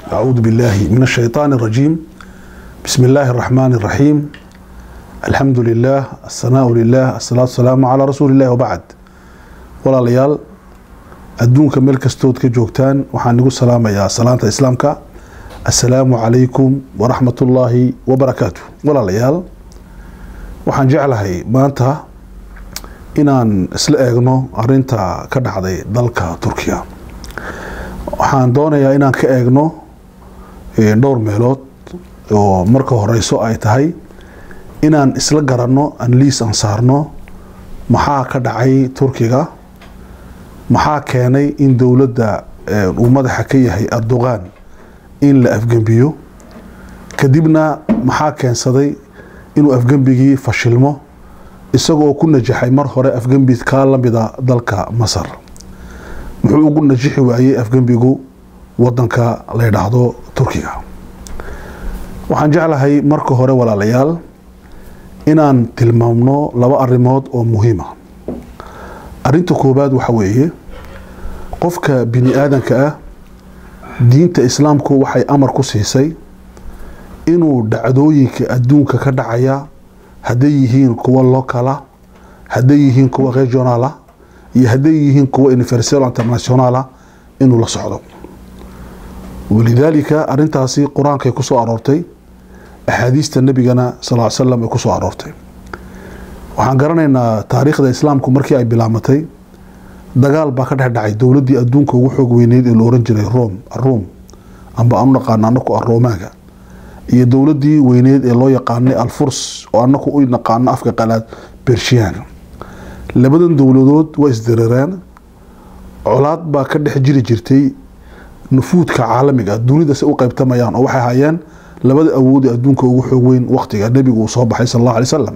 أعوذ بالله من الشيطان الرجيم بسم الله الرحمن الرحيم الحمد لله الثناء لله الصلاة والسلام على رسول الله وبعد ولا ليال adduunka meel kastood ka joogtaan waxaan igu salaamayaa salaanta islaamka assalaamu calaykum waraxmatullaahi wabarakaatu walaalayaal waxaan jeclahay maanta inaan isla eegno arinta ka dhacday dalka turkiya waxaan doonayaa inaan ka eegno dhowr meelood oo marka horeyso ay tahay inaan isla garanno anliis aan saarno maxaa ka dhacay turkiga maxaa keenay in dowladda uu madaxa ka yahay erdogan in la afgembiyo kadibna maxaa keensaday inuu afgembigii fashilmo isagoo ku najaxay mar hore afgembi kaa lamida dalka masar muxuu ugu najixi waayey afgembigu wadanka la ydhaahdo turkiga waxaan jeclahay marka hore walaalayaal inaan tilmaamno laba arrimood oo muhiima arinta koobaad waxa weeye qofka bini aadanka ah diinta islaamku waxay amar ku siisay inuu dhacdooyinka adduunka ka dhacaya hadday yihiin kuwa locala hadday yihiin kuwa regionala iyo hadday yihiin kuwa universal internationala inuu la socdo walidaalika arintaasi qur-aankay ku soo aroortay axaadiista nebigana sal l slam ay ku soo aroortay waxaan garanaynaa taariikhda islaamku markii ay bilaamatay dagaal baa ka dhex dhacay dowladdii adduunka ugu xoog weyneyd ee la oran jiray rom aruum amba aanu naqaano anaku aroomaga iyo dowladdii weyneyd ee loo yaqaanay alfurs oo anaku u naqaano afka qalaad bershiyan labadan dowladood waa isdareereen colaad baa ka dhex jiri jirtay nufuudka caalamiga dunida si u qeybtamayaan oo waxay hayeen labada awood ee adduunka ugu xoog weyn waqtiga nebigu uu soo baxay sal allahu alay wasalam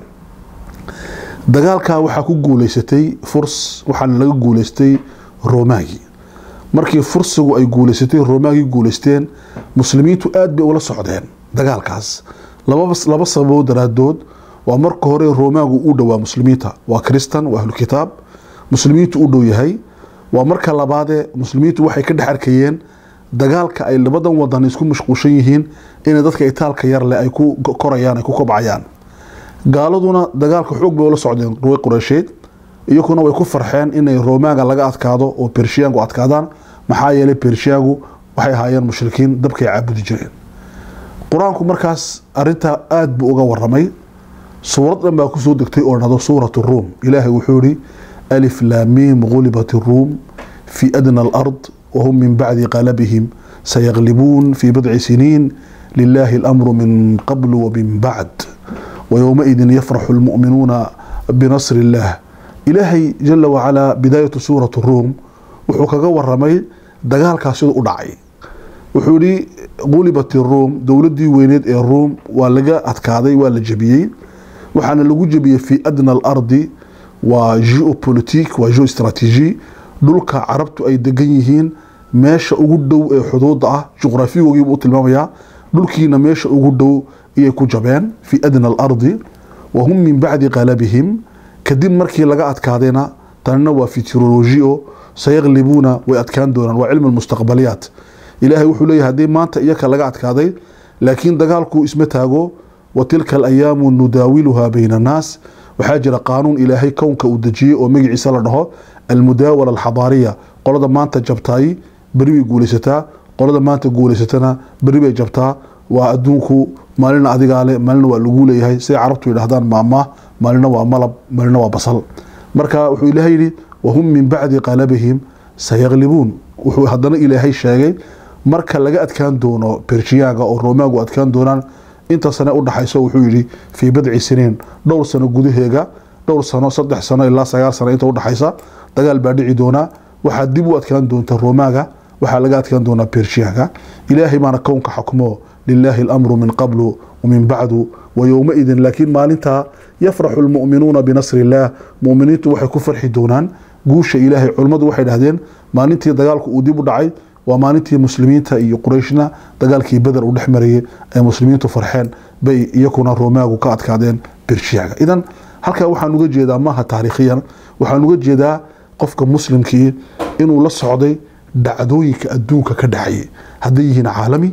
dagaalkaa waxaa ku guuleysatay furs waxaana laga guuleystay romagi markii fursigu ay guuleysatay romagi guuleysteen muslimiintu aada bay ula socdeen dagaalkaas laba sababood daraadood waa marka hore romagu u dhowaa muslimiinta waa kristan waa ahlukitaab muslimiintu u dhow yahay waa marka labaadee muslimiintu waxay ka dhex arkayeen dagaalka ay labadan wadan isku mashquulshan yihiin inay dadka itaalka yarleh ay ku korayaan ay ku kobcayaan gaaladuna dagaalka xoog bay ula socdeen ruway qureysheed iyakuna way ku farxeen inay romaga laga adkaado oo bershiyaanku adkaadaan maxaa yeelay bershiyaanku waxay ahaayeen mushrikiin dabkay caabudi jireen qur-aanku markaas arintaa aada buu uga waramay suurad dhan baa kusoo degtay oo dhado suurat ruum ilaahay wuxuu yihi alif laamiim gulibat ruum fi adna alard wahum min bacdi qalabihim sayaglibuun fi bidci siniin lilahi اlamru min qabl wamin bacd ويومئذ يفرح المؤمنون بنصر الله إلهي جل وعلا بداية سورة الروم wuxuu kaga waramay dagaalkaas siduu u dhacay wuxuu yihi qulibat iruum dowladii weyneed ee ruum waa laga adkaaday waa la jebiyey waxaana lagu jebiyey fi adna alardi waa geopolitik waa geostrategy dhulka carabtu ay degan yihiin meesha ugu dhow ee xuduuda ah juqraafigogiibuu u tilmaamayaa dhulkiina meesha ugu dhow iyay ku jabeen fi adna alardi wahum min bacdi qalabihim kadib markii laga adkaadayna tanina waa fitroloji o sayaglibuuna way adkaan doonaan waa cilmi mustaqbaliyaat ilaahay wuxuu leeyahy haddii maanta iyaka laga adkaaday laakiin dagaalku isma taago wa tilka alayaamu nudaawiluhaa bayna annaas waxaa jira qaanuun ilaahay kownka uu dejiyey oo magaciisa la dhaho almudaawala alxadaariya qolada maanta jabtaay beri bay guulaysataa qolada maanta guulaysatana beri bay jabtaa waa adduunku maalina adigaa le maalina waa lagu leeyahay siday carabtu yidhahdaan maamaah maalina waa malab maalina waa basal marka wuxuu ilaahay yidhi wahum min bacdi qalabihim sayaglibuun wuxuu haddana ilaahay sheegay marka laga adkaan doono bershiyaanka oo roomaagu adkaan doonaan inta sane udhaxayso wuxuu yidhi fii bidci siniin dhowr sano gudaheega dhowr sano saddex sano ilaa sagaal sano inta udhaxaysa dagaal baa dhici doonaa waxaa dib u adkaan doonta roomaaga waxaa laga adkaan doonaa bershiyaanka ilaahay baana kownka xukmo lilaahi alamru min qablu wamin bacdu wayowmaidin laakiin maalintaa yafraxu lmu'minuuna binasri illaah muminiintu waxay ku farxi doonaan guusha ilaahay culummadu waxay dhahdeen maalintii dagaalku uu dib u dhacay waa maalintii muslimiinta iyo qurayshna dagaalkii beder uu dhex marayay ay muslimiintu farxeen bay iyakuna roomaagu ka adkaadeen bershiyaga idan halkaa waxaan uga jeedaa maaha taariikhiyan waxaan uga jeedaa qofka muslimkii inuu la socday dhacdooyinka adduunka ka dhexayay hadday yihiin caalami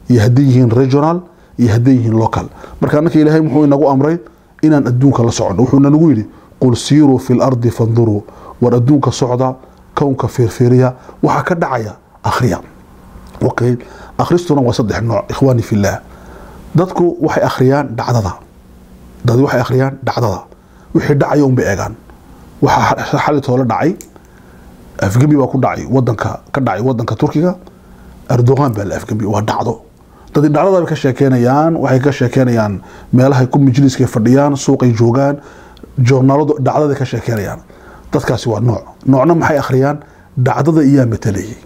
iyo hadday yihiin regional iyo hadday yihiin local marka annaka ilaahay muxuu inagu amray inaan adduunka la socono wuxuuna nagu yidhi qul siiruu fi lardi fanduruu war adduunka socda kownka fiirfiiriya waxaa ka dhacaya akhriya okay akhristuna waa saddex nooc ikhwaani fillaah dadku waxay akhriyaan dhacdada dad waxay akhriyaan dhacdada wixii dhacaya unbay eegaan waxaa xalitoola dhacay afgembi baa ku dhacay wadanka ka dhacay wadanka turkiga erdogan baa la afgembi waa dhacdo dadii dhacdada bay ka sheekeynayaan waxay ka sheekeynayaan meelahay ku majliskay fadhiyaan suuqay joogaan joornaaladu dhacdaday ka sheekeynayaan dadkaasi waa nooc noocna maxay akhriyaan dhacdada iyaa matalayay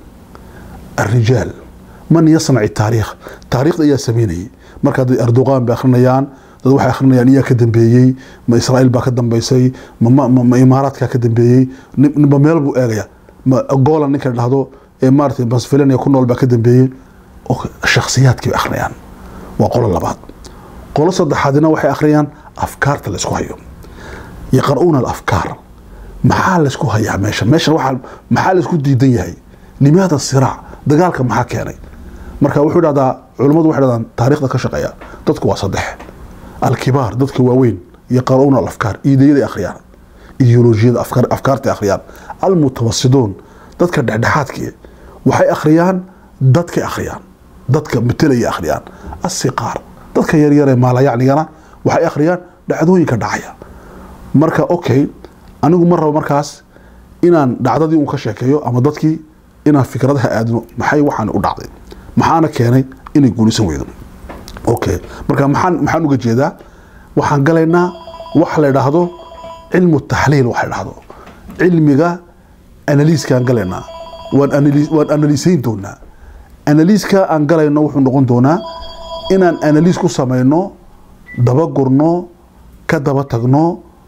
الرجال من يصنع التاريخ تاريخ ayaa sameynayay marka dad erdogan bay akhrinayaan dad waxay akhrinayaan iyaa ka dambeeyey ma israa'iil baa ka dambeysay ma, ma, ma imaaraadkaa ka dambeeyey ninba meel buu eegaya ma golan ninka dhahdo ee maaragtay basfilan ku nool baa ka dambeeyey shakhsiyaadkii bay akhriyaan waa qolo labaad qolo saddexaadina waxay akhriyaan afkaarta la isku hayo yaqra'uuna alafkaar maxaa la isku hayaa meesha meeshan waxaa maxaa la isku diidan yahay limaada siraac dagaalka maxaa keenay marka wuxuu dhahdaa culummadu waxay dhahdaan taariikhda ka shaqeeya dadku waa saddex alkibaar dadka waaweyn yaqra'uuna alafkaar iidayaday akhriyaan ideolojiyada afkaartay akhriyaan almutawasiduun dadka dhexdhexaadkii waxay akhriyaan dadkay akhriyaan dadka matelaya akhriyaan asiqaar dadka yaryaree maalayacnigana waxay akhriyaan dhacdooyinka dhacaya marka okay anigu ma rabo markaas inaan dhacdadii un ka sheekeeyo ama dadkii inaan fikradaha aadno maxay waxaan u dhacday maxaana keenay inay guulisan weydo okay marka maxaan maxaan uga jeedaa waxaan galaynaa wax la idhaahdo cilmu taxliil waxa la dhahdo cilmiga analiiskaan galaynaa waan analis waan analiisayn doonaa analiiska aan galayno wuxuu noqon doonaa inaan analiis ku samayno dabagurno ka daba tagno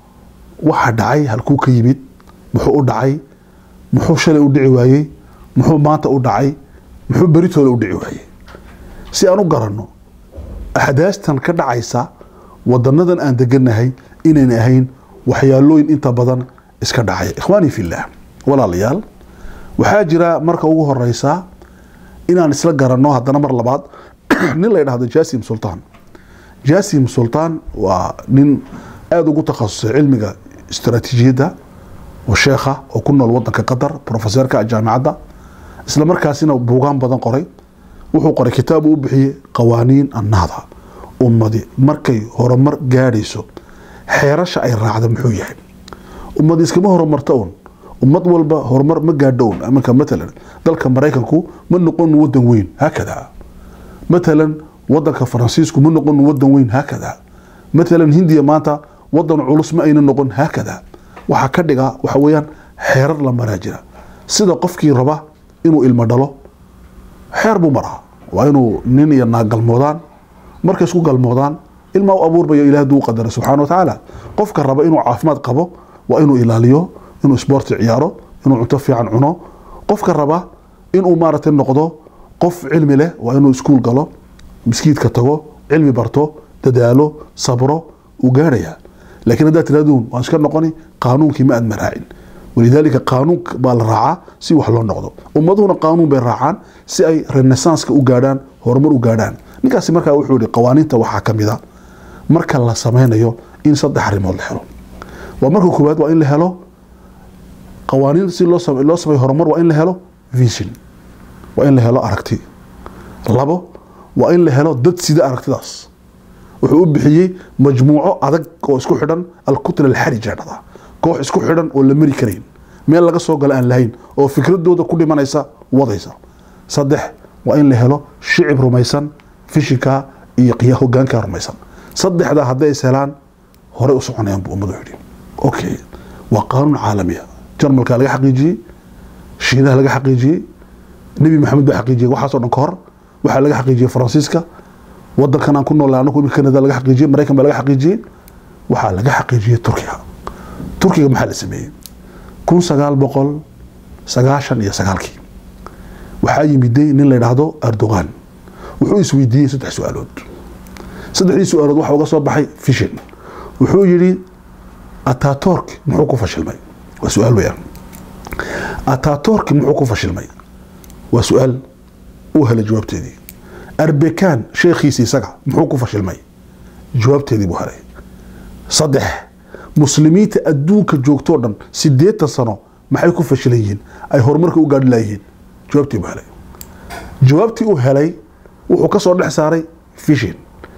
waxa dhacay halkuu ka yimid muxuu u dhacay muxuu shalay u dhici waayey muxuu maanta u dhacay muxuu beritooda u dhici waayey si aan u garanno axdaastan ka dhacaysa wadanadan aan deganahay inayna ahayn waxyaalooyin inta badan iska dhacaya ikhwaani fillaah walaalayaal waxaa jira marka ugu horeysa inaan isla garanno haddana mar labaad nin la ydhahdo jasim sultan jasim sultan waa nin aada ugu takhasusay cilmiga istaraatiijiyadda oo sheekha oo ku nool wadanka qatar profeseerka jaamicadda isla markaasina buugaan badan qoray wuxuu qoray kitaab uu u bixiyey qawaaniin annahda ummadi markay horumar gaadhayso xeerasha ay raacda muxuu yahay ummadi iskama horumarta un ummad walba horumar ma gaadho un iminka matalan dalka maraykanku ma noqon wadan weyn haakada matalan wadanka faransiisku ma noqon wadan weyn haakada matalan hindiya maanta wadan culus ma ayna noqon haakada waxaa ka dhiga waxa weeyaan xeerar la maraa jira sida qofkii raba inuu ilmo dhalo xeer buu maraa waa inuu nin iyo naag galmoodaan markay isku galmoodaan ilmaa u abuurbayo ilaah duu qadara subxaana wa tacaala qofka raba inuu caafimaad qabo waa inuu ilaaliyo inuu isboorti ciyaaro inuu cunto fiican cuno qofka raba inuu maaragtay noqdo qof cilmi leh waa inuu iskuul galo miskiidka tago cilmi barto dadaalo sabro uu gaadhayaa laakiin haddaad tirahdun waan iska noqoni qaanuunkii ma aad maraacin walidaalika qaanuun baa la raacaa si wax loo noqdo ummaduhuna qaanuun bay raacaan si ay renesanska u gaadhaan horumar u gaadhaan ninkaasi markaa wuxuu yihi qawaaniinta waxaa ka mid a marka la sameynayo in saddex arrimood la helo waa marka koowaad waa in la helo qawaaniin si loo loo sameeyo horumar waa in la helo vision waa in la helo aragti labo waa in la helo dad sida aragtidaas wuxuu u bixiyey majmuuco adag oo isku xidhan alkutla alxarija dhada koox isku xidhan oo la mari karayn meel laga soo gala aan lahayn oo fikradooda ku dhimanaysa wadaysa saddex waa in la helo shicib rumaysan fishinka iyo qiya hogaanka rumaysan saddexdaa hadday is helaan horey u soconayaan buu ummadu yidhi okay waa qaanuun caalamiya jarmalka laga xaqiijiyey shiinaha laga xaqiijiyey nebi maxamed baa xaqiijiyey waxaasoo dhan ka hor waxaa laga xaqiijiyey faransiiska wadankan aan ku noolay anagu imika kanada laga xaqiijiyey maraykan baa laga xaqiijiyey waxaa laga xaqiijiyey turkiga turkiga maxaa la sameeyey kun sagaal boqol sagaashan iyo sagaalkii waxaa yimiday nin la yidhaahdo erdogan wuxuu isweydiiyey saddex su-aalood saddexdii su-aalood waxa uga soo baxay fishin wuxuu yidhi ataturk muxuu ku fashilmay waa su-aal weyaan ataturk muxuu ku fashilmay waa su-aal uu helay jawaabteedii arbekan sheekhiisi isaga muxuu ku fashilmay jawaabteedii buu helay saddex muslimiinta adduunka joogtoo dhan sideetan sano maxay ku fashilan yihiin ay horumarka u gaadhi laayihiin jawaabtii buu helay jawaabtii uu helay wuxuu ka soo dhex saaray vision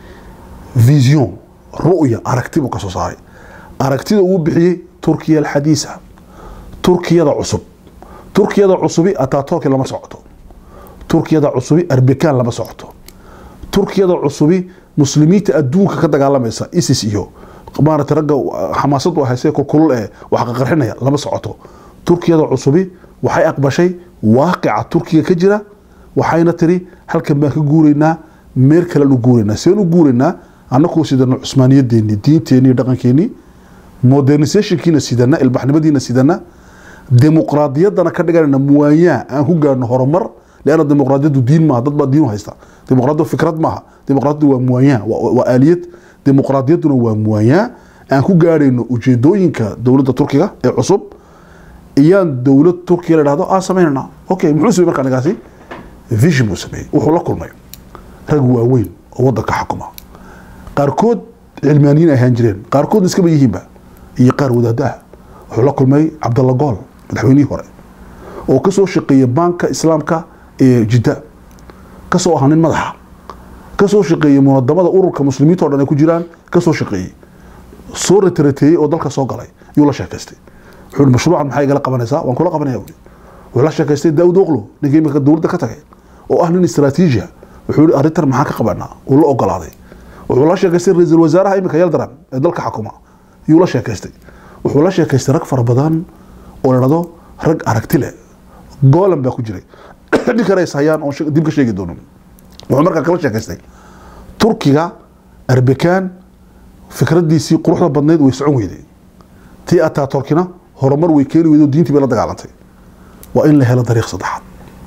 vision ru'ya aragti buu ka soo saaray aragtida uu bixiyey turkiya alxadiisa turkiyada cusub turkiyada cusubi ataturki lama socoto turkiyada cusubi arbekan lama socoto turkiyada cusubi muslimiinta adduunka ka dagaalamaysa isis iyo maarata ragga xamaasad u hayse kulul ee wax qaqarxinaya lama socoto turkiyada cusubi waxay aqbashay waaqica turkiga ka jira waxayna tiri halkan baan ka guuraynaa meel kalen u guuraynaa seen u guuraynaa annakuu sidana cusmaaniyadeeni diinteeni dhaqankeeni modernisationkiina sidana ilbaxnimadiina sidana dimuqraadiyadana ka dhiganayna muwaanyaa aan ku gaadhno horumar leanna dimuqraadiyadu diin maaha dad baa diin u haysta dimuqraadiyadu fikrad maaha dimuqraadiyadu waa muwaanyaa waa aaliyad dimuqraadiyadduna waa muwaanyaa aan ku gaadhayno ujeedooyinka dowladda turkiga ee cusub iyaan dowlad turkiya la dhahdo aan samaynana okay muxuu samey markaa ninkaasi vision buu sameeyey wuxuu la kulmay rag waaweyn oo waddanka xukuma qaarkood cilmaaniyiin ay ahaan jireen qaarkoodna iskaba yihiinba iyo qaar wadaado ah wuxuu la kulmay cabdalla gool madaxweynihii hore oo ka soo shaqeeyey baanka islaamka ee jidda ka soo ahaa nin madaxa ka soo shaqeeyey munadamada ururka muslimiinta o dhan ay ku jiraan ka soo shaqeeyey soo retreteeyey oo dalka soo galay yuu la sheekaystay wuxuu mashruucan maxaa igala qabanaysaa waan kula qabanaya buuri wuxuu la sheekaystay daawud oqlo ninkii imika dowladda ka tagay oo ah nin istaraatiiji ah wuxuu yihi arrintan maxaan ka qabanaa uu la ogolaaday wuxuu la sheekaystay ra-iisul wasaaraha imika yaldaran ee dalka xukuma yuu la sheekaystay wuxuu la sheekaystay rag fara badan oo la dhahdo rag aragti leh goolan baa ku jiray ninkana is hayaan oon dib ka sheegi doono wuxuu markaa kala sheekaystay turkiga arbekan fikradiisii quruxda badnayd way socon weyday tii ataturkina horumar way keeni weyday oo diintii bay la dagaalantay waa in la helo dariiq saddexaad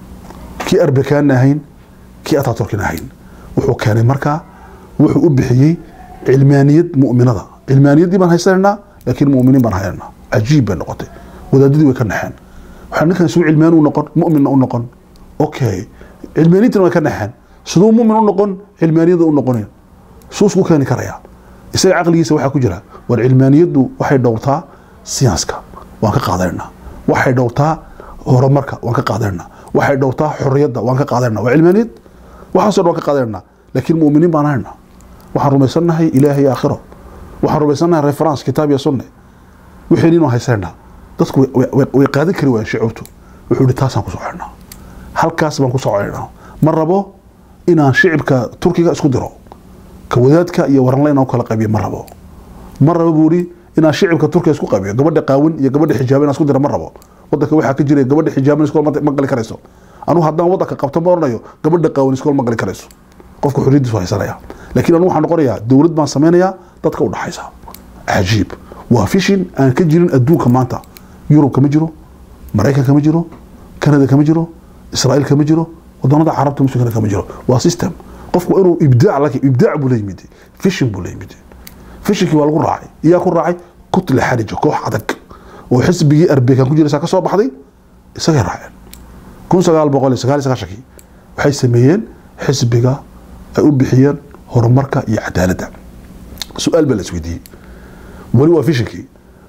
kii arbekanna ahayn kii ataturkina ahayn wuxuu keenay markaa wuxuu u bixiyey cilmaaniyad mu'minada cilmaaniyaddii baan haysanaynaa laakiin mu'miniin baan haynaynaa cajiib bay noqotay wadaadadii way ka naxeen waxaa ninkan suu cilmaani u noqon mu'minna u noqon okay cilmaaniyintana way ka naxeen siduu mu'min u noqon cilmaaniyada u noqonin suu isku keeni karayaa isaga caqligiisa waxaa ku jira war cilmaaniyaddu waxay dhowrtaa siyanska waan ka qaadanaynaa waxay dhowrtaa horumarka waan ka qaadanaynaa waxay dhowrtaa xorriyadda waan ka qaadanaynaa waa cilmaaniyad waxaasoo dhan waan ka qaadanaynaa laakiin mu'miniin baan haynaa waxaan rumaysannahay ilaahay iyo aakhiro waxaan rumaysannahay reference kitaab iyo sunne wixii inuu haysanaa dadku way qaadan kari waayeen shicubtu wuxuu yihi taasaan ku soconaa halkaas baan ku soconaynaa ma rabo inaan shicibka turkiga isku diro ka wadaadka iyo waranle inaan kala qaybiyo ma rabo ma rabo buu ihi inaan shicibka turkiga isku qaybiyo gabadha qaawin iyo gabadha xijaaban inaan isku diro ma rabo wadanka waxaa ka jira gabadha xijaaban iskool ma gali karayso anugu haddaan wadanka qabto ma oranayo gabadha qaawin iskool ma gali karayso qofka xorriyaddiisu haysanaya laakiin anigu waxaan noqonayaa dowlad baan samaynayaa dadka u dhaxaysa cajiib waa fishin aan ka jirin adduunka maanta yurub kama jiro maraykan kama jiro kanada kama jiro israa'iil kama jiro wadamada carabta muslimkana kama jiro waa system qofku waa inuu ibdaac la ibdaac buu la yimid fishin buu la yimid fishinkii waa lagu raacay iyaa ku raacay kutle xarija koox adag oo xisbigii arbekan ku jiraysaa ka soo baxday isagay raaceen kun sagaal boqol iyo sagaal iyo sagaashankii waxay sameeyeen xisbiga ay u bixiyeen horumarka iyo cadaaladda su-aal baa la isweydiiyey weli waa fishinkii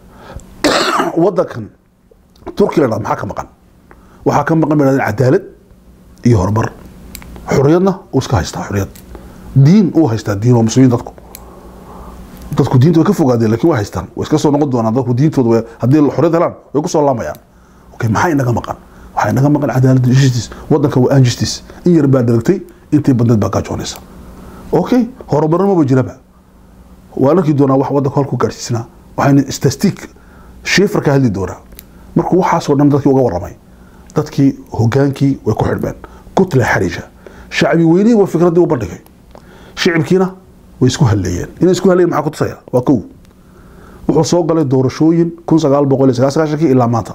wadankan turkiya la maxaa ka maqan waxaa ka maqan ba cadaalad iyo horumar xorriyadna uu iska haystaa xorriyad diin uu haystaa diin waa muslimiin dadku dadku diinta way ka fogaadeen lakin way haystaan way iska soo noqon doonaan dadku diintooda haddii xorriyad helaan way ku soo laamayaan okay maxaa inaga maqan waxaa inaga maqan cadaalad justice wadanka waa injustice in yar baa dharagtay intii badneed baa gaajoonaysa okay horumarna maba jiraba waan arki doonaa wax wadanka halku gaadhsiisnaa waxayna statistic shiifar ka hadli doonaa markuu waxaasoo dhan dadkii uga warramay dadkii hogaankii way ku xidhmeen kutla xarija shacbi weynihii waa fikraddii u bandhigay shicibkiina way isku halleeyeen inay isku halleeyeen maxaa ku tusaya waa kow wuxuu soo galay doorashooyin kun sagaal boqol iyo sagaal sagaashankii ilaa maanta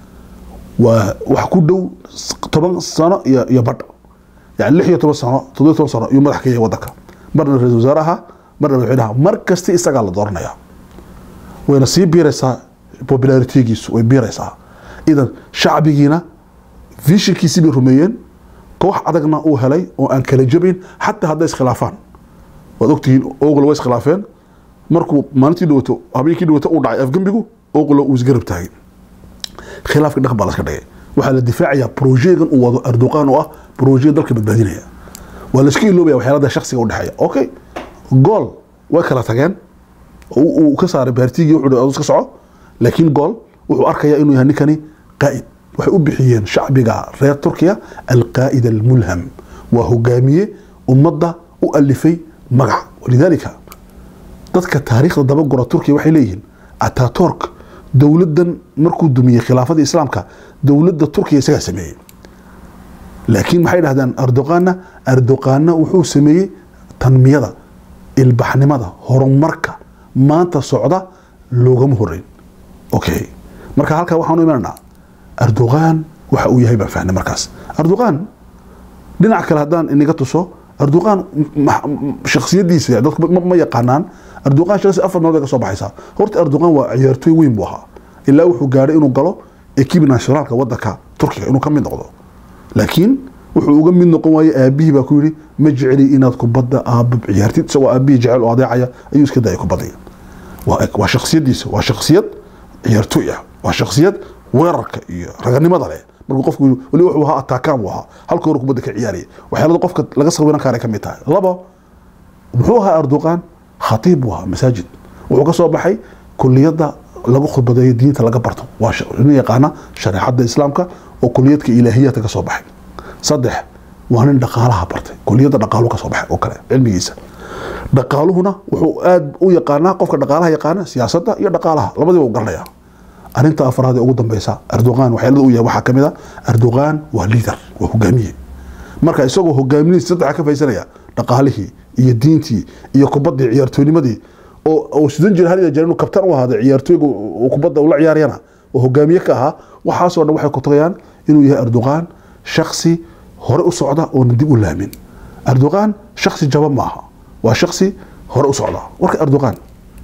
waa wax ku dhow toban sano iyo iyo badh yani lix iyo toban sano toddobiyo toban sano iyuu madax ka yahay wadanka marna ra-isul wasaaraha marna madaxweynaha mar kasta isagaa la dooranayaa wayna sii biiraysaa popularitigiisu way biiraysaa idan shacbigiina vishinkiisii bay rumeeyeen koox adagna uu helay oo aan kala jabin xataa hadday iskhilaafaan waad ogtihiin oogla way iskhilaafeen markuu maalintii dhawato habeenkii dhawato uu dhacay afgembigu oogla uu isgarab taagay khilaafka dhaqan baa laska dhigay waxaa la difaacayaa brojegan uu wado erdoqan oo ah broje dalka badbaadinaya waa laiska iloobaya waxyaalada shaksiga u dhexeeya okay gool way kala tageen uu ka saaray baartigii wuxuu iska soco laakiin gool wuxuu arkayaa inuu yahay ninkani qaa'id waxay u bixiyeen shacbiga reer turkiya alqaa'id almulham waa hogaamiye ummadda u alifay magac walidaalika dadka taariikhda dabagora turkiya waxay leeyihiin ataturk dowladdan markuu dumiyey khilaafada islaamka dowladda turkiya isagaa sameeyey laakiin maxay dhahdaan erdoqanna erdoqanna wuxuu sameeyey tanmiyada ilbaxnimada horumarka maanta socda loogama horeyn okay marka halkaa waxaanu imananaa erdoqan waxa uu yahay baan fahnay markaas erdoqan dhinac kale haddaan inaga tuso erdoqan shaksiyadiisa dadku ma yaqaanaan erdoqan shaksi afar meelood ay ka soo baxaysaa horta erdoqan waa ciyaartooy weyn buu ahaa ilaa wuxuu gaadhay inuu galo ekibi nationaalka wadanka turkiga inuu ka mid noqdo laakiin wuxuu uga mid noqon waayey aabihii baa ku yidhi ma jeceli inaad kubadda aaba ciyaartid isagoo aabihii jecel oo adeecaya ayuu iska dayay kubadda waa shaksiyadiisa waa shaksiyad ciyaartooy ah waa shaksiyad weerarka iyo raganimada leh markuu qofku weli wuxuu ahaa ataakaan buu ahaa halka hore kubadda ka ciyaaraya waxyaalada qofka laga sawiran kara ka mid tahay labo muxuu ahaa erdoqan khatiib buu ahaa masaajid wuxuu ka soo baxay kuliyadda lagu khudbadeeyo diinta laga barto waa nin yaqaana shareecadda islaamka oo kuliyadka ilaahiyaadka ka soo baxay saddex waa nin dhaqaalaha bartay kuliyadda dhaqaalu ka soo baxay oo kale cilmigiisa dhaqaaluhuna wuxuu aad u yaqaanaa qofka dhaqaalaha yaqaana siyaasadda iyo dhaqaalaha labadiiba u garanaya arrinta afraad ee ugu dambeysa erdoqan waxyaalada uu yahay waxaa ka mid a erdoqan waa liader waa hogaamiye marka isagoo hogaaminaysa saddexa ka faysanaya dhaqaalihii iyo diintii iyo kubaddii ciyaartoynimadii oo sidan jira hal jeer inuu kabtan u ahaada ciyaartooyga kubadda ula ciyaarayana oo hogaamiye ka ahaa waxaasoo dhan waxay ku tagayaan inuu yahay erdoqan shaksi hore u socda oona dib u laamin erdoqan shaksi jaba ma aha waa shaksi hore u socda warka erdoqan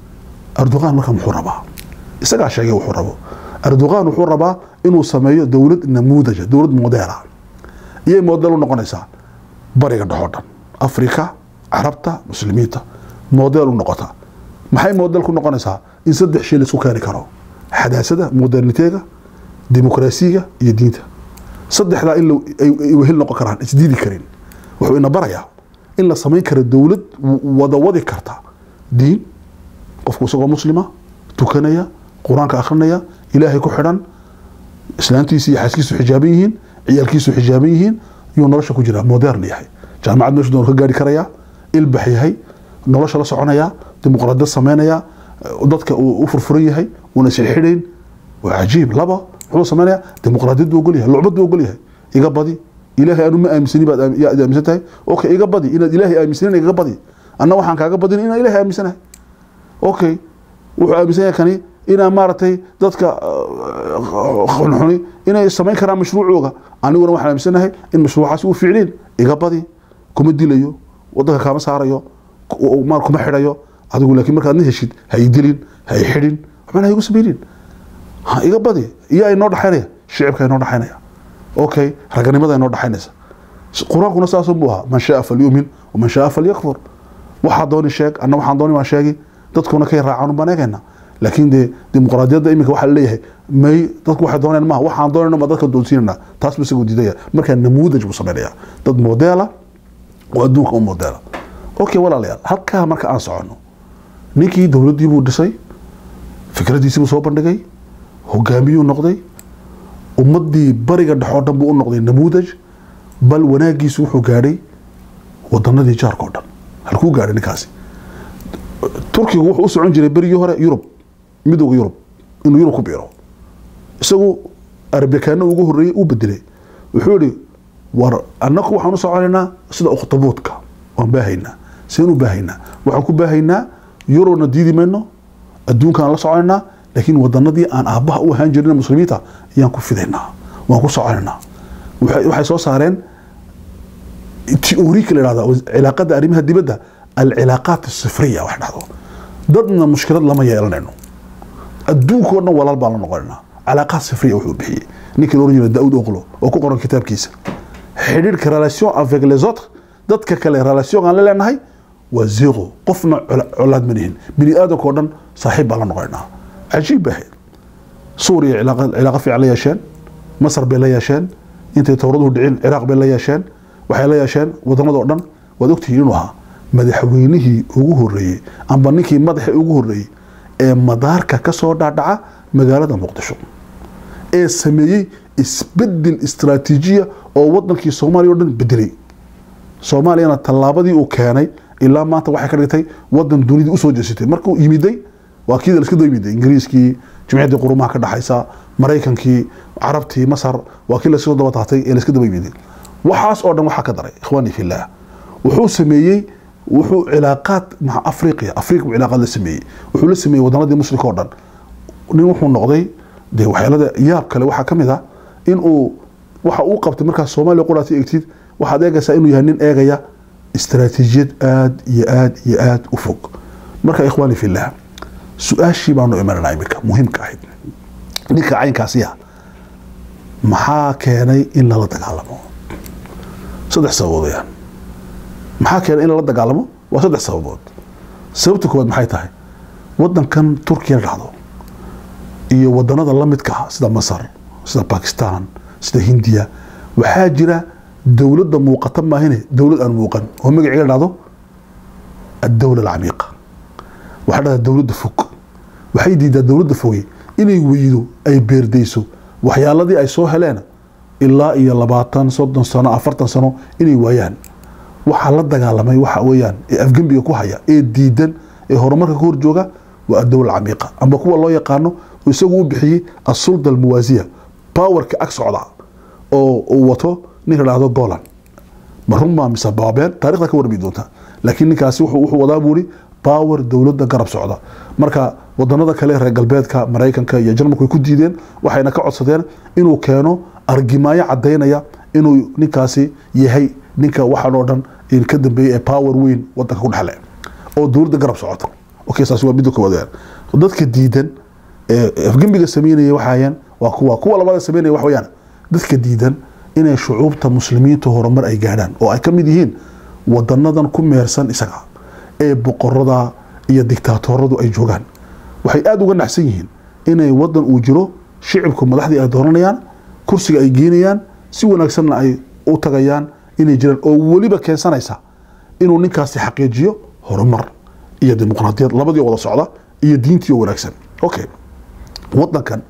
erdoqan marka muxuu rabaa isagaa sheegay wuxuu rabo erdoqan wuxuu rabaa inuu sameeyo dowlad namuudaja dowlad modeela iyay model u noqonaysaa bariga dhexoo dhan afrika carabta muslimiinta model u noqota maxay model ku noqonaysaa in saddex shay laisku keeni karo xadaasada moderniteega dimuqraasiga iyo diinta saddexdaa in ay wehel noqon karaan isdiidi karin wuxuu ina barayaa in la samayn karo dowlad wada wadi karta diin qofku isagoo muslima tukanaya qur-aanka akhrinaya ilaahay ku xidhan islaantiisi iyo xaaskiisu xijaaban yihiin ciyaalkiisu xijaaban yihiin yuu nolosha ku jiraa modern yahay jaamacad meeshu doon ka gaari karaya ilbax yahay nolosha la soconaya dimuqraadiyad sameynaya dadka uu u furfuran yahay uuna isxidhayn waa cajiib laba muxuu sameynaya dimuqraadiyad buu ogol yahay lucbad buu ogol yahay iga badi ilaahay anu ma aaminsani baad yaad aaminsan tahay okay iga badi inaad ilaahay aaminsanin igaga badi anna waxaan kaaga badin inaan ilaahay aaminsanahay okay wuxuu aaminsan yahay kani inaa maaragtay dadka xunxuni inay samayn karaan mashruucooga aniguna waxaan aaminsanahay in mashruucaasi u ficliin iga badi kuma dilayo wadanka kaama saarayo maal kuma xidhayo adigu laakiin markaad na heshid ha i dilin ha i xidhin waxbana ha igu samaynin ha iga badi iyo ay noo dhaxaynaya shicibka inoo dhaxaynaya okay raganimada inoo dhaxaynaysa qur-aankuna saasoo buu ahaa man shaa falyumin waman shaa falyakfur waxaa dooni sheeg anna waxaan dooni waan sheegi dadkuna kay raacaan baan eegayna laakiin dee dimuqraadiyadda iminka waxaa leeyahay may dadku waxay doonayaan maaha waxaan doonayna ma dadka doonsiinana taas buu isagoo diidaya markaa namuudaj buu sameynaya dad modeela oo adduunka u modeela okay walaalayaal halkaa marka aan soconno ninkii dowladdii buu dhisay fikradiisii buu soo bandhigay hogaamiyuu noqday ummaddii bariga dhexoo dhan buu u noqday namuudaj bal wanaagiisu wuxuu gaadhay wadanadii jaarka oo dhan halkuu gaadhay ninkaasi turkigu wuxuu u socon jiray berigii hore yurub midowga yurub inuu yurub ku biiro isagu arbikaano ugu horreeyey uu bedelay wuxuu yihi war annaku waxaan u soconaynaa sida ukhtabuudka waan baahaynaa seen u baahaynaa waxaan ku baahaynaa yurubna diidi mayno adduunkaan la soconaynaa laakiin wadanadii aan aabbaha u ahaan jirin muslimiinta ayaan ku fidaynaa waan ku soconaynaa waxay soo saareen teoriika la dhahda cilaaqada arrimaha dibadda alcilaaqaat asifriya wax dhahdo dadna mushkilad lama yeelanayno adduunkao dhan walaal baan la noqonaynaa cilaaqaad sifriya wuxuu bixiyey ninkii la oran jiray daawud oqlo oo ku qoran kitaabkiisa xidhiirka relation avec les autres dadka kale relation aan la leenahay waa zero qofna colaad ma nihin bini aadamka oo dhan saaxiib baan la noqonaa cajiib bay ahayd suuriya cilaaqa fiican la yeesheen masar bay la yeesheen intay towraduhu dhicin ciraaq bay la yeesheen waxay la yeesheen wadamada oo dhan waad ogtihiin inuu ahaa madaxweynihii ugu horeeyey amba ninkii madaxa ugu horeeyey ee madaarka ka soo dhaadhaca magaalada muqdisho ee sameeyey isbedel istraatiijiya oo wadankii soomaaliya o dhan bedelay soomaaliyana tallaabadii uu keenay ilaa maanta waxay ka dhigtay wadan dunidii usoo jeesatay markuu yimiday waa kii la iska daba yimiday ingiriiskii jimciyaddii qurumaha ka dhaxaysa maraykankii carabtii masar waa kii lasoo daba taatay ee laiska daba yimiday waxaas oo dhan waxaa ka daray ikhwaanii fillaah wuxuu sameeyey wuxuu cilaaqaad maca afriqiya afriqa buu cilaaqaad la sameeyey wuxuu la sameeyey wadanadii muslimka oo dhan nin wuxuu noqday dee waxyaalada yaab kale waxaa ka mid ah in uu waxa uu qabtay markaas soomaaliya quraati egtid waxaad eegaysaa inuu yahay nin eegaya istaraatiijiyad aad iyo aad iyo aad u fog marka ikhwaani fillaah su-aashii baanu imananaa iminka muhiimka ahayd ninka caynkaasi ah maxaa keenay in lala dagaalamo saddex sababood weyaan maxaa keenay in lala dagaalamo waa saddex sababood sababta koowaad maxay tahay wadankan turkiya la dhahdo iyo wadanada la midka ah sida masar sida bakistan sida hindiya waxaa jira dowladda muuqata maahine dowlad aan muuqan oo magaciga dhahdo addowla alcamiiqa waxaa dhahdaa dowladda fog waxay diidaa dowladda foge inay weydo ay beerdayso waxyaaladii ay soo heleen ilaa iyo labaatan soddon sano afartan sano inay waayaan waxaa la dagaalamay waxa weeyaan ee afgembiga ku haya ee diidan ee horumarka ka horjooga waa addowla alcamiiqa amba kuwa loo yaqaano oo isagu u bixiyey asulda almuwaasiya powerka ag socda oo uu wato ninka dhahdo golan ma runbaa mise baabeen taarikhda ka warmi doonta laakiin ninkaasi wuxuu wadaa buuri power dowladda garab socda marka wadanada kale reer galbeedka maraykanka iyo jarmalku way ku diideen waxayna ka codsadeen inuu keeno argimaayo cadaynaya inuu ninkaasi yahay ninka waxaan oo dhan ka dambeeyey ee power weyn wadanka ku dhexle oo dowladda garab socota okay saasi waa midda koowaad dadka diidan ee afgembiga sameynaya waxayaan waa kuwa kuwa labada sameynaya wax weeyaan dadka diidan inay shucuubta muslimiinta horumar ay gaadhaan oo ay ka mid yihiin wadanadan ku meersan isaga ee boqorada iyo dictaatoradu ay joogaan waxay aada uga naxsan yihiin inay wadan uu jiro shicibku madaxdii ay dooranayaan kursiga ay geenayaan si wanaagsanna ay u tagayaan inay jiraan oo weliba keensanaysa inuu ninkaasi xaqiijiyo horumar iyo dimuqraadiyad labadii wada socda iyo diintii oo wanaagsan okay wadankan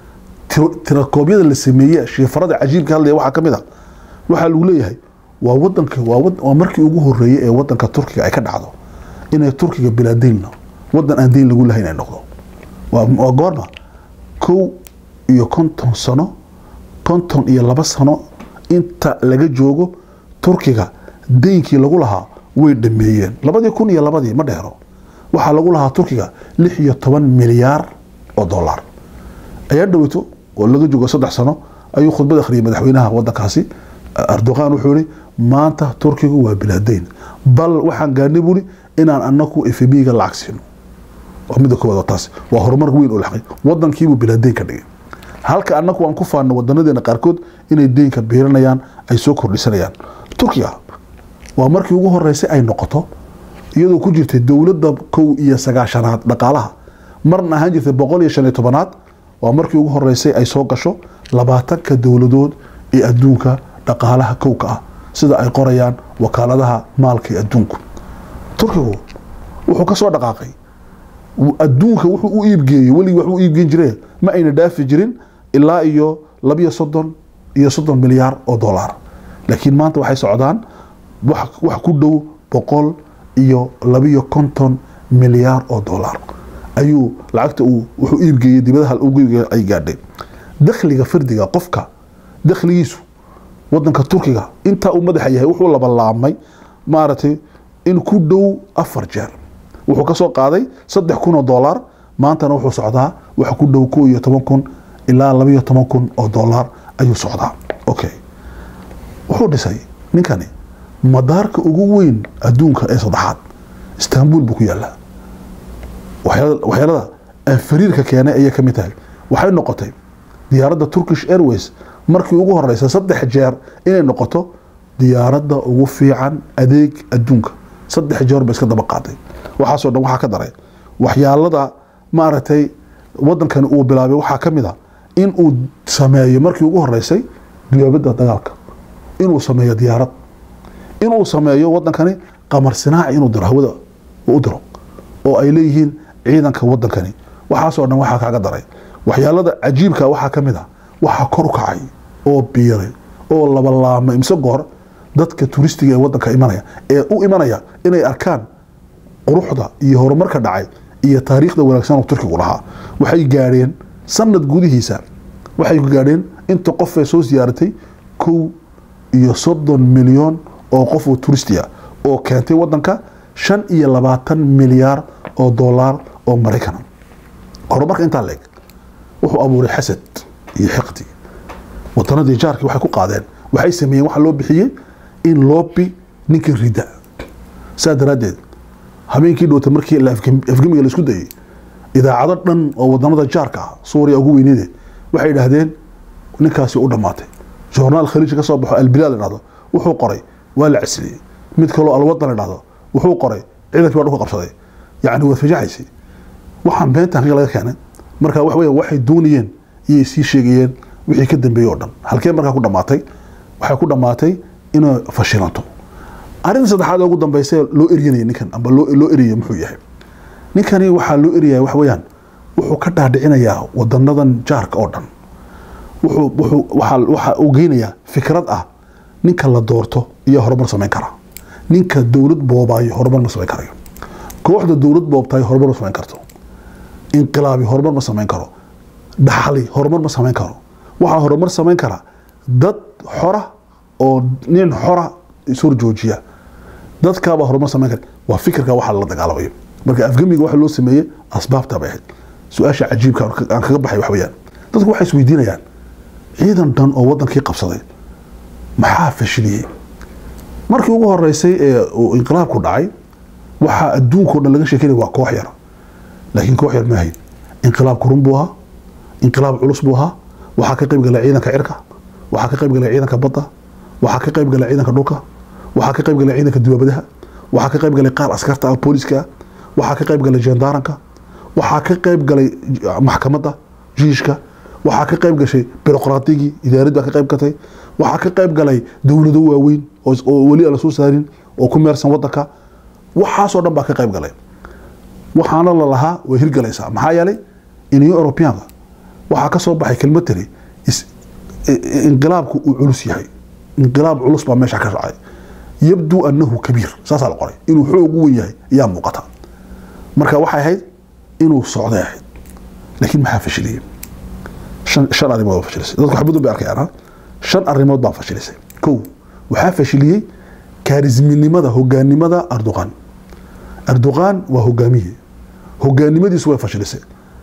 tirakoobyada la sameeye shiifarada cajiibka hadlaya waxaa ka mid a waxaa lagu leeyahay waa wadanka waa markii ugu horeeyey ee wadanka turkiga ay ka dhacdo inay turkiga bilaa deynno wadan aan deyn lagu lahayn ay noqdo waa goorma kow iyo konton sano konton iyo laba sano inta laga joogo turkiga deynkii lagu lahaa way dhameeyeen labadii kun iyo labadii ma dheero waxaa lagu lahaa turkiga lix iyo toban milyaar oo dollar ayaa dhaweyto oo laga joogo saddex sano ayuu khudbad akhriyay madaxweynaha wadankaasi erdogan wuxuu yihi maanta turkigu waa bilaadeyn bal waxaan gaarnay buuri inaan anaku fbiga lacag siino waa midda koowaad taas waa horumar weyn oo laqay wadankiibuu bilaadeyn ka dhigay halka anaku aan ku faano wadanadeena qaarkood inay deynka biiranayaan ay soo kordhisanayaan turkiga waa markii ugu horeysay ay noqoto iyadoo ku jirtay dowladda kow iyo sagaashanaad dhaqaalaha marna ahaan jirtay boqol iyo shan iyo tobanaad waa markii ugu horeysay ay soo gasho labaatanka dowladood ee adduunka dhaqaalaha kowka ah sida ay qorayaan wakaaladaha maalka ee adduunku turkigu wuxuu ka soo dhaqaaqay adduunka wuxuu u iibgeeyey weligii wax u iibgeyn jireen ma ayna dhaafi jirin ilaa iyo labiyo soddon iyo soddon milyaar oo dollar laakiin maanta waxay socdaan wax ku dhow boqol iyo labiyo konton milyaar oo dollar ayuu lacagta uu wuxuu iibgeeyey dibadaha ugu ay gaadhay dakhliga fardiga qofka dakhligiisu wadanka turkiga intaa uu madaxa yahay wuxuu labalaabmay maaragtay in ku dhow afar jeer wuxuu ka soo qaaday saddex kun oo dollar maantana wuxuu socdaa wax ku dhow ko iyo toban kun ilaa labiyo toban kun oo dollar ayuu socdaa okay wuxuu dhisay ninkani madaarka ugu weyn adduunka ee saddexaad istanbul buu ku yaalaa waxyaalada fariirka keenay ayay ka mid tahay waxay noqotay diyaaradda turkish airways markii ugu horeysa saddex jeer inay noqoto diyaaradda ugu fiican adeeg adduunka saddex jeer ba iska daba qaaday waxaasoo dhan waxaa ka daray waxyaalada maaragtay wadankani uu bilaabay waxaa ka mid a in uu sameeyo markii ugu horeysay duyaabada dagaalka inuu sameeyo diyaarad inuu sameeyo wadankani qamar sinaaci inuu diro hawada u diro oo ay leeyihiin ciidanka wadankani waxaasoo dhan waxaa kaaga daray waxyaalada cajiibka waxaa ka mid a waxaa kor u kacay oo biiray oo labalaama imse goor dadka turistiga ee wadanka imanaya ee u imanaya inay arkaan quruxda iyo horumarka dhacay iyo taariikhda wanaagsan oo turkigu lahaa waxay gaadheen sanad gudihiisa waxay gaadheen inta qof ee soo siyaaratay kow iyo soddon milyan oo qof oo turisti ah oo keentay wadanka shan iyo labaatan milyaar oo dollar oo maraykana horumarka intaa leeg wuxuu abuuray xasad iyo xiqdi wadanadii jaarkii waxay ku qaadeen waxay sameeyeen waxa loo bixiyey in loobi ninka rida saa daraaddeed habeenkii dhowta markii afgemiga laisku dayay idaacado dhan oo wadanada jaarka ah suuriya ugu weyneede waxay idhaahdeen ninkaasi u dhammaatay joornaal khaliij ka soo baxo albilaad la dhahdo wuxuu qoray waa la casliyey mid kaloo alwadan la dhahdo wuxuu qoray ciidankii baa dhulka qabsaday yacni waad fajaxaysay waxaan beentan kaga laga keenay marka wax weya waxay doonayeen iyay sii sheegayeen wixii ka dambeeyey oo dhan halkee markaa ku dhammaatay waxay ku dhammaatay inay fashilanto arrinta saddexaad ee ugu dambeysay loo eryanaya ninkan amba loo loo eriyay muxuu yahay ninkani waxaa loo eriyaya wax weeyaan wuxuu ka dhaadhicinayaa wadanadan jaarka oo dhan wuxuu wuxuu waxaa waxa uu geynayaa fikrad ah ninka la doorto iyo horumar samayn kara ninka dowlad boobaayo horumar ma samayn karayo kooxda dowlad boobtaay horumar ma samayn karto inqilaabi horumar ma samayn karo dhaxli horumar ma samayn karo waxaa horumar samayn kara dad xora oo nin xora ishor joojiya dadkaabaa horumar samayn kara waa fikirka waxa lala dagaalamayo marka afgemiga waxa loo sameeyey asbaabta bay ahayd su-aasha cajiibka aan kaga baxay wax weeyaan dadku waxay isweydiinayaan ciidan dhan oo wadankii qabsaday maxaa fashiliyey markii ugu horeysay ee uu inqilaabku dhacay waxaa adduunkao dhan laga sheekeynaya waa koox yar laakiin koox yar maahayn inqilaab kurun buu ahaa inqilaab culus buu ahaa waxaa ka qayb galay ciidanka cirka waxaa ka qayb galay ciidanka badda waxaa ka qayb galay ciidanka dhulka waxaa ka qayb galay ciidanka duwaabadaha waxaa ka qayb galay qaar askarta ah booliska waxaa ka qayb galay jendaaranka waxaa ka qayb galay maxkamadda jiishka waxaa ka qayb gashay biroqraatigii idaaradda baa ka qayb gatay waxaa ka qayb galay dowlado waaweyn oo weli aan la soo saarin oo ku meersan wadanka waxaasoo dhan baa ka qayb galay waxaana la lahaa way hirgalaysaa maxaa yeelay iniyo eurobiyaanka waxaa ka soo baxay kelmad tiri inqilaabku uu culus yahay inqilaab culus baa meesha ka dhacay yabduu annahu kabiir saasaa la qoray inuu xoog u wen yahay ayaa muuqata marka waxay ahayd inuu socday ahayd laakiin maxaa fashiliyey shan arrimood baa fashilisay dadku xabadun bay arkayaan shan arrimood baa fashilisay kow waxaa fashiliyey kaarisminimada hogaanimada erdogan erdogan waa hogaamiye hogaanimadiisu way fashilisay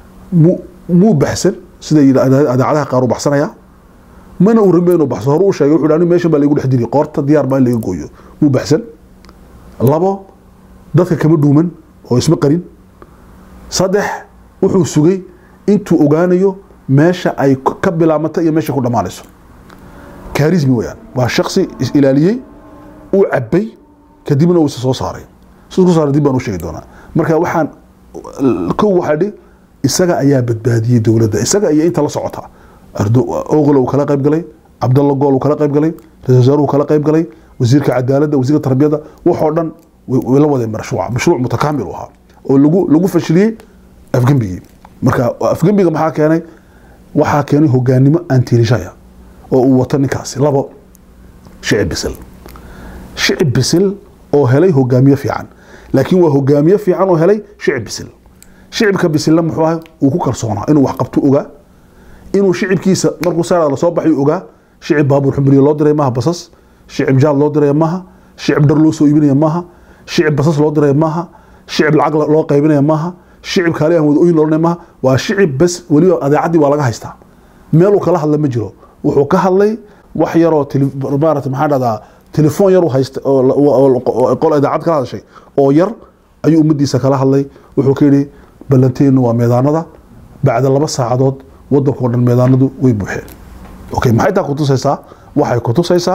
muu baxsan sida adaacadaha qaar u baxsanaya mana uu rabin inuu baxso hore u sheegay wuxuu ani meeshan baa laygu dhex diri qoorta diyaar baa in laga gooyo muu baxsan labo dadka kama dhuuman oo isma qarin saddex wuxuu sugay intuu ogaanayo meesha ay ka bilaabmata iyo meesha ku dhammaanayso kaarismi weyaan waa shaksi is ilaaliyey uu cabay kadibna uu isa soo saaray sisku saaray dib baan u sheegi doonaa marka waxaan kow waxaa dhi isaga ayaa badbaadiyey dowladda isaga iyo inta la socota oqol uu kala qayb galay cabdalla gool uu kala qayb galay ra-isul wasaaruhu kala qayb galay wasiirka cadaaladda wasiirka tarbiyadda waxoo dhan way la wadeen mashruuca mashruuc mutakaamil u ahaa oo lagu lagu fashiliyey afgembigii marka afgembiga maxaa keenay waxaa keenay hogaanimo antirishaya oo uu wato ninkaasi labo shicib bisil shicib bisil oo helay hogaamiye fiican laakiin waa hogaamiye fiican oo helay shicib bisil shicibka bisilna muxuu ahay uu ku kalsoonaa inuu wax qabto ogaa inuu shicibkiisa markuu saara lasoo baxay ogaa shicib baabuur xumriye loo diray maaha basas shicib jaad loo diraya maaha shicib dhar loo soo iibinaya maaha shicib basas loo diraya maaha shicib lacag loo qaybinaya maaha shicib kaali aan wada oyin loodhanaya maaha waa shicib bas weliba adeecaddii waa laga haystaa meeluu kala hadla ma jiro wuxuu ka hadlay wax yaroo maarata maxaa dhahdaa telefoon yar haysta qol idaacad kala hadashay oo yar ayuu ummadiisa kala hadlay wuxuu ka yidhi ballanteenu waa meedaanada bacda laba saacadood wadankao dhan meedaanadu way buuxeen okay maxay taa kutusaysaa waxay kutusaysaa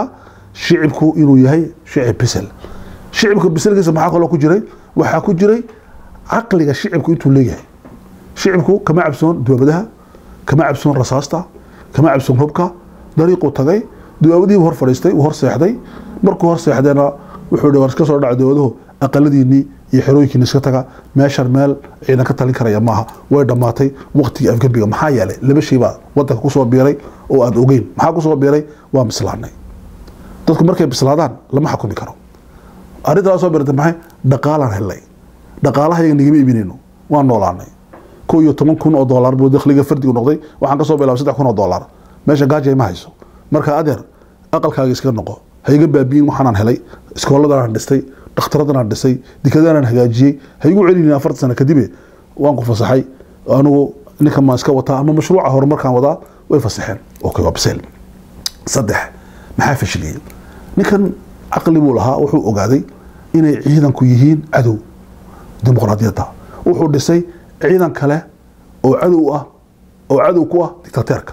shicibku inuu yahay shicib bisel shicibka biselkiisa maxaa kaloo ku jiray waxaa ku jiray caqliga shicibku intuu leeyahay shicibku kama cabsoon duwaabadaha kama cabsoon rasaasta kama cabsoon hubka dariiquu tagay duwaabadihiibu hor fadhiistay uu hor seexday markuu hor seexdayna wuxuu hi war iska soo dhaca duwaabaduhu aqaladiinii iyo xerooyinkiina iska taga meeshan meel ciidan ka talin karaya maaha way dhammaatay waqtigii afgembiga maxaa yeelay laba shay baa wadanka kusoo biiray oo aan ogeyn maxaa kusoo biiray waa bislaanay dadku markay bislaadaan lama xukumi karo arrintaa soo biirtay maxay dhaqaalaan helnay dhaqaalaha yaga nagama iibinayno waan noolaanay ko iyo toban kun oo doolar buu dakhliga fardigu noqday waxaan kasoo bilaabay saddex kun oo doolar meesha gaajay ma hayso marka adeer aqalkaaga iska noqo ha iga baabiyin waxaanaan helay iskooladanaan dhistay dhakhtaraddanaan dhisay dikadaanaan hagaajiyey ha igu celinin afartan sano kadibe waan ku fasaxay anigu ninkan maan iska wataa ama mashruuca horumarkaan wadaa way fasaxeen okay waa biseel saddex maxaa fashiliyey ninkan caqli buu lahaa wuxuu ogaaday inay ciidanku yihiin cadow dimuqraadiyadda wuxuu dhisay ciidan kale oo cadow ah oo cadow ku ah dictateerka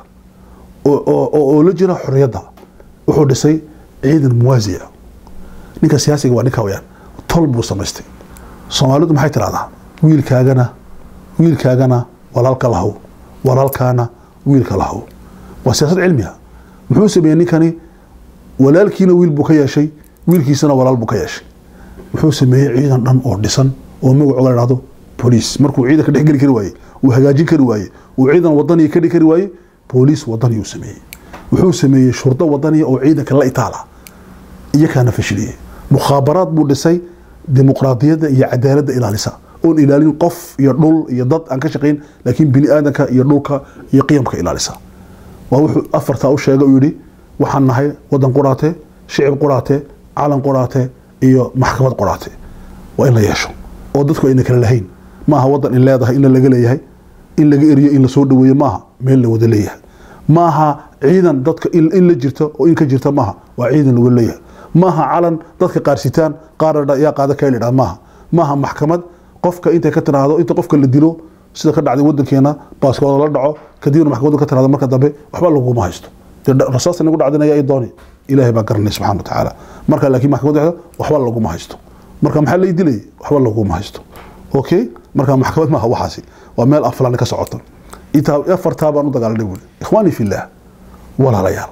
oo la jira xorriyadda wuxuu dhisay ciidan muwaasi ah ninka siyaasiga waa ninka weyaan tol buu samaystay soomaalidu maxay tidhahdaa wiilkaagana wiilkaagana walaalka lahow walaalkaana wiilka lahow waa siyaasad cilmiga muxuu sameeyey ninkani walaalkiina wiil buu ka yeeshay wiilkiisana walaal buu ka yeeshay wuxuu sameeyey ciidan dhan oo dhisan oo magacooga la dhahdo boliis markuu ciidanka dhex geli kari waaye uu hagaajin kari waaye uu ciidan wadaniya ka dhigi kari waaye booliis wadaniyuu sameeyey wuxuu sameeyey shurdo wadaniya oo ciidanka la itaala iyakaana fashiliyey mukhaabaraad buu dhisay dimuqraadiyadda iyo cadaaladda ilaalisa oon ilaalin qof iyo dhul iyo dad aan ka shaqayn laakiin bini aadanka iyo dhulka iyo qiyamka ilaalisa waa wuxuu afartaa u sheegay uu yidhi waxaan nahay wadan quraate shicib quraate calan quraate iyo maxkamad quraate waa in la yeesho oo dadku ayna kala lahayn maaha wadan in leedahay in laga leeyahay in laga eriyo in lasoo dhaweeyo maaha meel la wada leeyahay maaha ciidan dadka in la jirto oo in ka jirta maaha waa ciidan laga leeyahay maaha calan dadka qaarsitaan qaar yaa qaada kaylidha maaha maaha maxkamad qofka intay ka tiraahdo inta qofka la dilo sida ka dhacday wadankeena baaskooda la dhaco kadibna maxkamaddu ka tiraahdo marka dambe waxba laguma haysto rasaasta nagu dhacdinaya ay dooni ilaahay baa garanay subxana watacaala marka laakiin maxkamaddu waxda waxba laguma haysto marka maxaa lay dilay waxba laguma haysto okay marka maxkamad maaha waxaasi waa meel aflaan ka socota intaa afartaa baan u dagaalanay buuri ikhwaani fillaah walaalayaal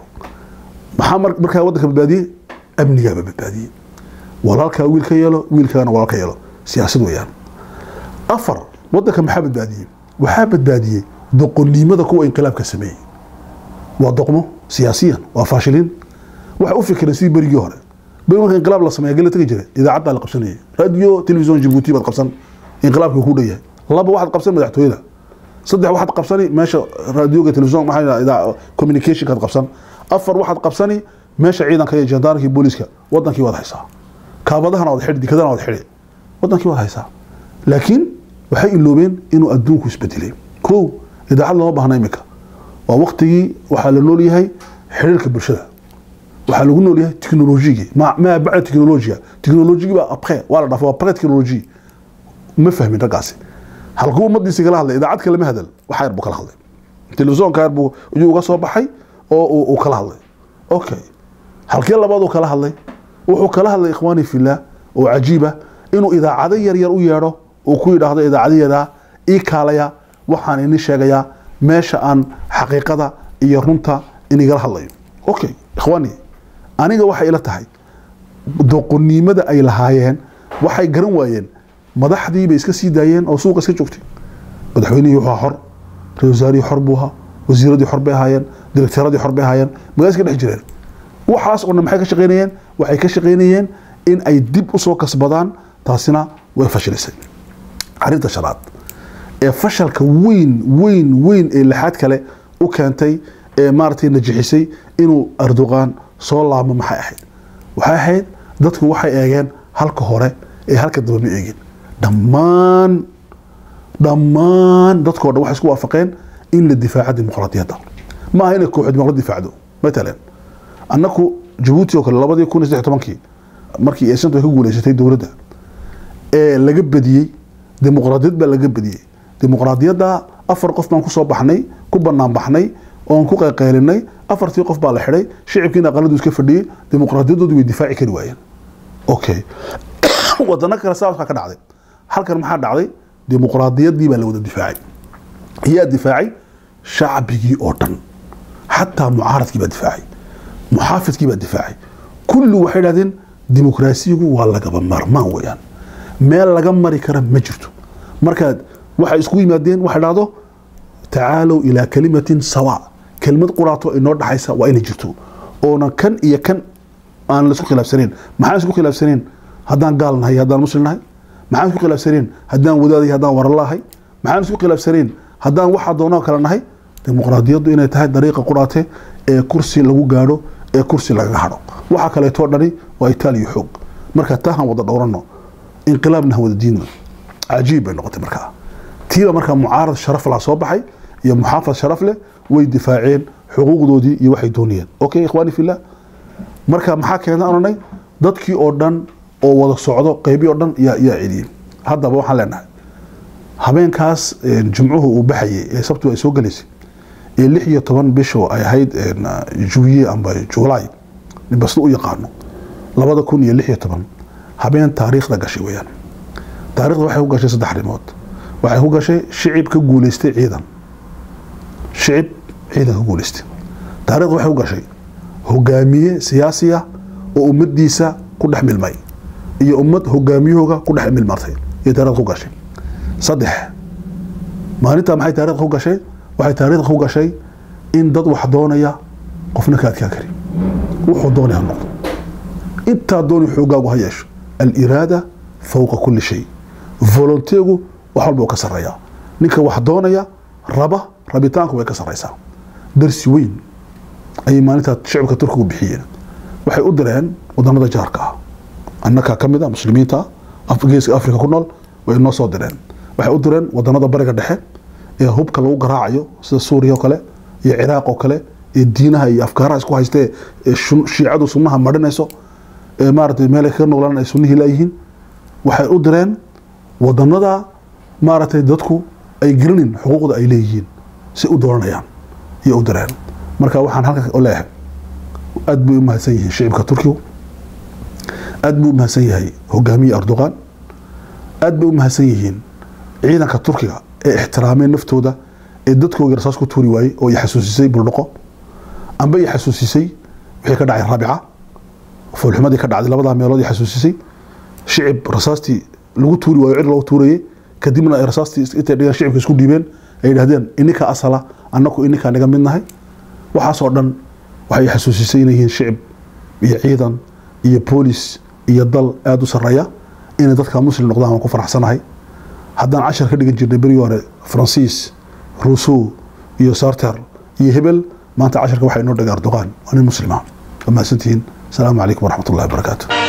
maxaa markaa waddanka badbaadiyey amnigaaba badbaadiyey walaalkaa wiil ka yeelo wiilkaana walaal ka yeelo siyaasad weeyaan afar waddanka maxaa badbaadiyey waxaa badbaadiyey doqonnimada kuwa inqilaabka sameeyey waa doqmo siyaasiyan waa faashiliin waxay u fikireen sidii berigii hore beri marka inqilaab la sameeya gala tegi jira idaacaddaa la qabsanayay radio television jibuuti baad qabsan inqilaabka ku dhan yahay laba waxaad qabsan madaxtooyada saddex waxaad qabsani meesha radioga television maxaa communicationkaad qabsan afar waxaad qabsani meesha ciidanka iyo jandaarkii booliska wadankii waad haysaa kaabadahana waad xidhi dikadana waad xidhi wadankii waad haysaa laakiin waxay iloobeen inuu adduunku isbedelay kow idaacad lama baahna imika waa waktigii waxaa la nool yahay xiriirka bulshada waxaa lagu nool yahay teknolojigii maa bacda teknolojiga teknolojigii baa apre waa la dhafa waa pre teknoloji ma fahmin raggaasi halkuu ummadiisi kala hadlay idaacad kalema hadal waxa yar buu kala hadlay telefisonka yar buu ayuu uga soo baxay oo uu kala hadlay okay halkee labaad uu kala hadlay wuxuu kala hadlay ikhwaani fillah oo cajiiba inuu idaacado yar yar u yeedho uu ku yidhaahdo idaacadayadaa ii kaalaya waxaan ini sheegayaa meesha aan xaqiiqada iyo runta inigala hadlayo okay ikhwaani aniga waxay ila tahay doqonnimada ay lahaayeen waxay garan waayeen madaxdii bay iska sii daayeen oo suuqa iska joogtay madaxweynihii wuxuu xor ra wasaarihii xor buu ahaa wasiiradii xor bay ahaayeen direkteeradii xor bay ahaayeen magaala iska dhex jireen waxaas oo dhan maxay ka shaqaynayeen waxay ka shaqaynayeen in ay dib usoo kasbadaan taasina way fashilisay arrinta shanaad ee fashalka weyn weyn weyn ee lixaad kale u keentay ee maaragtay najixisay inuu erdogan soo laabmo maxay ahayd waxay ahayd dadku waxay eegeen halka hore ee halka daba ma eegin dhammaan dhammaan dadkoo dhan waxay isku waafaqeen in la difaaco dimuqraadiyadda ma aha inay kooxo dimuqraad difaacdo matalan annaku jabuuti oo kale labadii kun iyo saddex tobankii markii eesantu ay ka guuleysatay dowladda ee laga badiyey dimuqraadiyad baa laga badiyey dimuqraadiyadda afar qof baan kusoo baxnay ku banaan baxnay oon ku qayqaylinay afartii qof baa la xidhay shicibkiina aqaladu iska fadhiyey dimuqraadiyadoodii way difaaci kari waayeen okay wadano kale saaskaa ka dhacday halkan maxaa dhacday dimuqraadiyadii baa la wada difaacay yaa difaacay shacbigii oo dhan xataa mucaaradkii baa difaacay muxaafidkii baa difaacay kulli waxay dhahdeen dimuqraasiyigu waa lagaba maarmaan weeyaan meel laga mari kara ma jirto markaad waxay isku yimaadeen waxay dhahdo tacaalow ilaa kalimatin sawa kelmad quraato inoo dhaxaysa waa inay jirto oona kan iyo kan aan laisku khilaafsanayn maxaan isku khilaafsanayn haddaan gaal nahay haddaan muslim nahay maxaan isku khilaafsanayn haddaan wadaadahay haddaan waralahay maxaan isku khilaafsanayn haddaan waxaa doonoo kale nahay dimuqraadiyaddu inay tahay dariiqa quraate ee kursi lagu gaadho ee kursi lagaga hadho waxaa kaleetoo dhani waa itaaliya xoog marka taahan wada dhowrano inqilaabna han wada diidno cajiib bay noqotay markaa tiiba markaa mucaarad sharaf laa soo baxay iyo muxaafad sharaf leh way difaaceen xuquuqdoodii iyo waxay doonayeen okay ikhwaani fillah marka maxaa keena oranay dadkii oo dhan oo wada socdo qeybii oo dhan yaa yaa celiyey haddaba waxaan leenahay habeenkaas jimcuhu uu baxayay ee sabtu ay soo gelaysay ee lix iyo toban bisho ay ahayd juwiye amba juulaay basna u yaqaano labada kun iyo lix iyo toban habeen taariikhda gashay weeyaan taarikhda waxay ku gashay saddex arrimood waxay ku gashay shicib ka guuleystay ciidan shicib ciidan ka guuleystay taarikhda waxay ku gashay hogaamiye siyaasiya oo ummadiisa ku dhex milmay iyo ummad hogaamiyahooga ku dhex milmartay iyo taarikhda ku gashay saddex maalintaa maxay taarikhda ku gashay waxay taarikhda ku gashay in dad wax doonaya qofna ka adkaan kari wuxuu doonaya ha noqdo intaa dooni xoogaagu ha yeesho aliraada fowqa kulli shay volonteegu wax walba uu ka sarreeyaa ninka wax doonaya raba rabitaanku way ka sarreysaa darsi weyn ayay maalintaa shicibka turkigu bixiyeen waxay u direen wadanada jaarka ah annakaa ka mid a muslimiinta geeska afrika ku nool way noo soo direen waxay u direen wadanada bariga dhexe ee hubka lagu garaacayo sida suuriya oo kale iyo ciraaq oo kale ee diinaha iyo afkaaraha isku haystee ee shiicadu sunnaha marinayso ee maaragtay meelay kaga noolaan ay sunnihii laayihiin waxay u direen wadanada maaragtay dadku ay gelinin xuquuqda ay leeyihiin si u dooranayaan iyo u direen marka waxaan halka o leeyahay aad bay u mahadsan yihiin shicibka turkigu aad buu u mahadsan yahay hogaamiye erdogan aad bay u mahadsan yihiin ciidanka turkiga ee ixtiraameen naftooda ee dadkooga rasaas ku tuuri waayey oo i xasuusisay buldhaqo amba i xasuusisay wixii ka dhacay raabica foolxumadii ka dhacday labadaa meelood i xasuusisay shicib rasaastii lagu tuuri waayo cir loogu tuurayey kadibna ay rasaastii intay dhigaan shicibka isku dhiibeen ay yidhahdeen ininka asala annaku ininkaa naga mid nahay waxaasoo dhan waxay xasuusisay inay yihiin shicib iyo ciidan iyo boolis iyo dal aada u sarreeya inay dadka muslim noqdaan waan ku faraxsanahay haddaan cashar ka dhigan jirnay berigii hore faransiis ruusow iyo sarter iyo hebel maanta casharka waxaa inoo dhigay erdogan waa nin muslima waa mahadsantihiin asalaamu calaykum waraxmat ullahi wabarakaatu